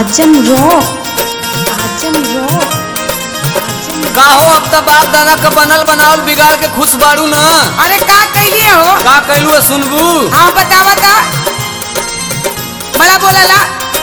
आजम rock Azam rock का हो अब त बाप दादा का बनल बनावल बिगाड़ के खुश बाड़ू न अरे का कहिए हो का कैलू है सुनबू हाँ बता बता बड़ा बोलला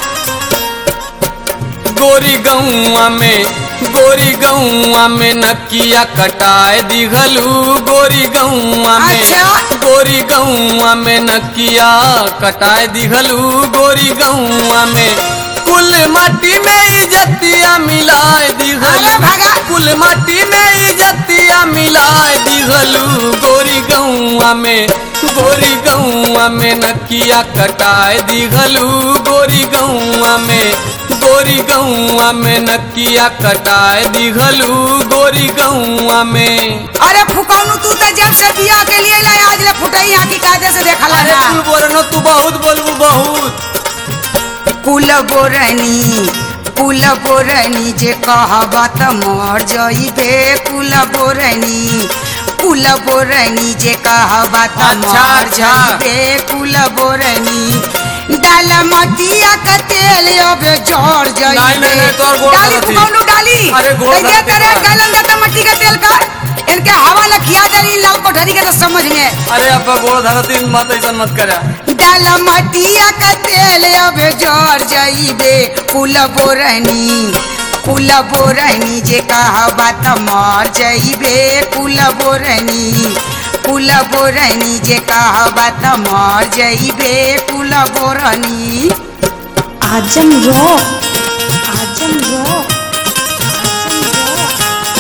गोरी गौआ में गोरी गौआ में नकिया कटाए दिघलू गोरी गौआ में अच्छा। गोरी गौआ में नकिया कटाए दिघलू गोरी गौआ में कुल माटी में इजतिया मिलाए अरे दिघलू भगा। कुल माटी में इजतिया मिलाए दिघलू गोरी गौआ में गोरी गौआ में नकिया कटाए दिघलू गोरी गौआ में गोरी गौआ में नकिया कटाए दिघलू गोरी गौआ में अरे फुकौनू तू तो जब से बिया के लिए लाए आज ले फुटई यहाँ की कायदे से देखा अरे ना तू बोलनो तू बहुत बोलबू बहुत कुल बोरनी कुल बोरनी जे कहबा त मर जइबे कुल बोरनी कुल बोरनी जे कहबा त अच्छा, मर अच्छा। जइबे कुल बोरनी डाल मटिया का तेल अब जड़ जइबे नहीं, नहीं, नहीं, तोहर गोड़ डाली धरती। फुकौनू डाली अरे गोड़ कैसे धरती तेरे का। गलन का त मट्टी का तेल का इनके हवा लखिया दरी लाल कोठरी के तो समझ में अरे अब गोड़ धरती मत ऐसा मत करा डाल मटिया का तेल अब जर जाइबे कुल बोरनी कुल बोरनी जे कहबा त मर जाइबे कुल बोरनी कुल बोरनी जे कहबा त मर जाइबे कुल बोरनी Azam rock Azam rock Azam rock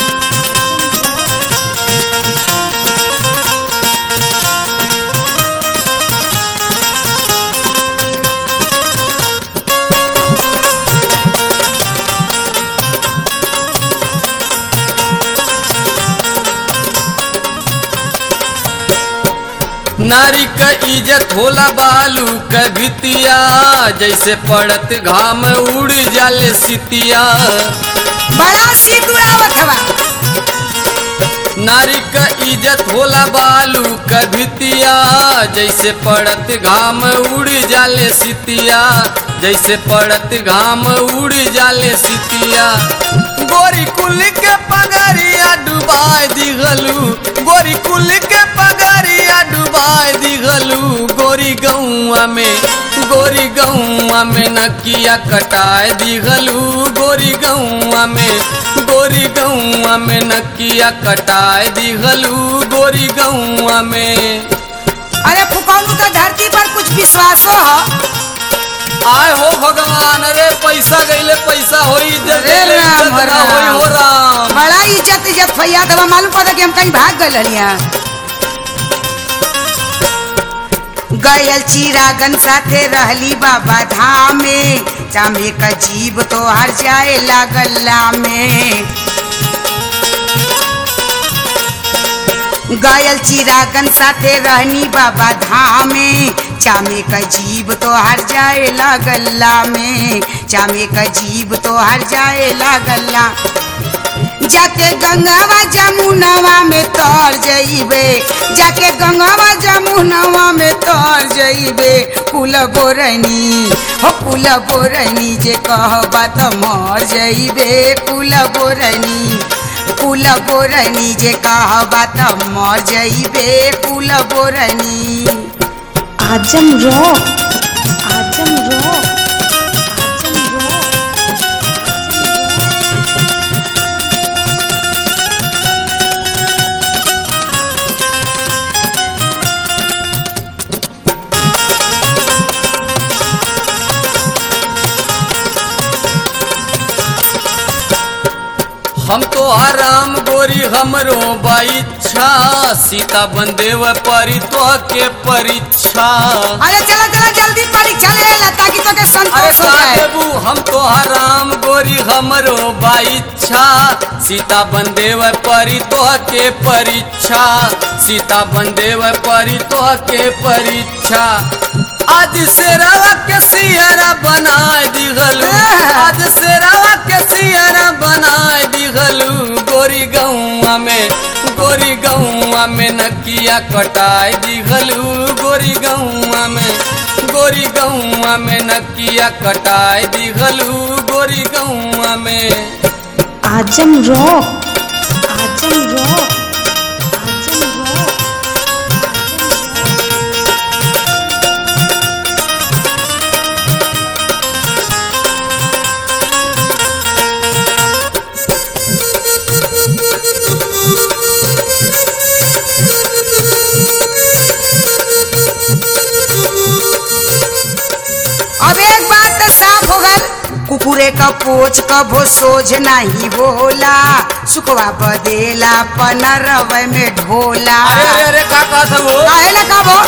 नारी का इज्जत होला बालू का भितिया जैसे पड़त घाम उड़ जाले सितिया बड़ा सिकुड़ावत हवा नारी का इज्जत होला बालू का भितिया जैसे पड़त घाम उड़ जाले सितिया जैसे पड़त घाम उड़ जाले सितिया गोरी कुल के पगरिया डुबाए दिघलू गोरी कुल के पगरिया डुबाए दिघलू गोरी गौआ में गोरी गौआ में नकिया कटाए दिघलू गोरी गौआ में गोरी गौआ में नकिया कटाए दिघलू गोरी गौआ में अरे फुकौनू तो धरती पर कुछ विश्वासो हो आय हो भगवान अरे पैसा गईले पैसा होई इज्जत अरे गईले राम, इज्जत ना राम। होई हो राम बड़ा इज्जत इज्जत फैया दवा मालूम पड़ा कि हम कहीं भाग गए हलिया गयल चिरागन साथे रहली बाबा धाम में चामे का जीव तो हर जाए लागल्ला में गयल चिरागन साथे रहनी बाबा धाम में चामे का जीव तो हर जाए लागल्ला में चामे का जीव तो हर जाए लागल्ला जाके गंगावा जमुनवा में तर जइबे जाके गंगावा जमुनवा में तर जइबे कुल बोरनी हो कुल बोरनी जे कहबा त मर जइबे कुल बोरनी कुल बोरनी जे कहबा त मर जइबे कुल बोरनी Azam rock Azam rock Azam rock हम तो आराम गोरी हमरो बाइच्छा सीता बंदेव परी तो के परीक्षा अरे चला चला जल्दी परीक्षा ले ला ताकि तो के अरे संतोष हो का जाए देबू हम तो हराम गोरी हमरो बाइच्छा सीता बंदेव परी तो के परीक्षा सीता बंदेव परी तो के परीक्षा आज से रवा के सियरा बनाए दिगलू आज से रवा के सियरा बनाए दिगलू दिहलू गोरी गौआ में गोरी गौआ में नकिया कटाए दिहलू गोरी गौआ में गोरी गौआ में नकिया कटाए दिहलू गोरी गौआ में Azam rock Azam rock Azam rock अब एक बात तो साफ हो गल कुकुरे का पोच कभो सोझ नहीं बोला सुखवा बदेला पनरव में ढोला अरे अरे अरे का कहत हो काहे ना कबो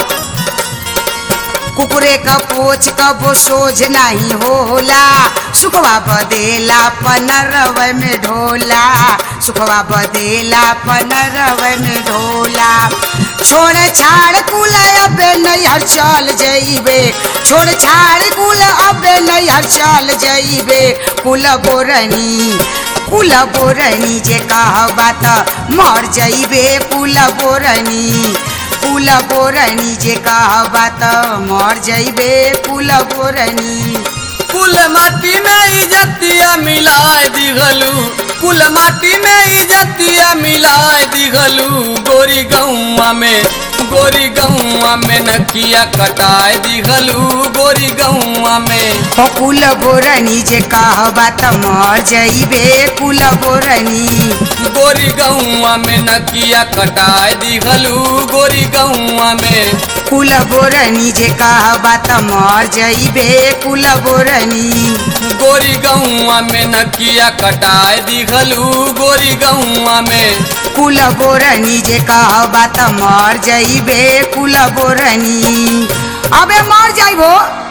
कुकुरे का पोच कबो सोझ नहीं होला सुखवा बदेला पनरव में ढोला सुखवा बदेला पनरव में ढोला छोड़ छाड़ कुल अबे नैहर चल जइबे छोड़ छाड़ कुल अबे नैहर चल जइबे कुल बोरनी कुल बोरनी जे कहबा त मर जइबे कुल बोरनी कुल बोरनी जे कहबा त मर जइबे कुल बोरनी कुल माटी में इजतिया मिलाए दिघलू कुल माटी में इजतिया मिलाए दिघलू गोरी गौआ में गोरी गौआ में नकिया कटाए दिघलू गोरी गौआ में हो कुल बोरनी जे कहबा त मर जइबे कुल बोरनी गोरी गौआ में नकिया कटाए दिघलू गोरी गौआ में कुल बोरनी जे कहबा त मर जइबे कुल बोरनी गोरी गौआ में नकिया कटाए दिघलू गोरी गौआ में कुल बोरनी जे कहबा त मर जइबे कुल बोरनी अबे मर जाइबो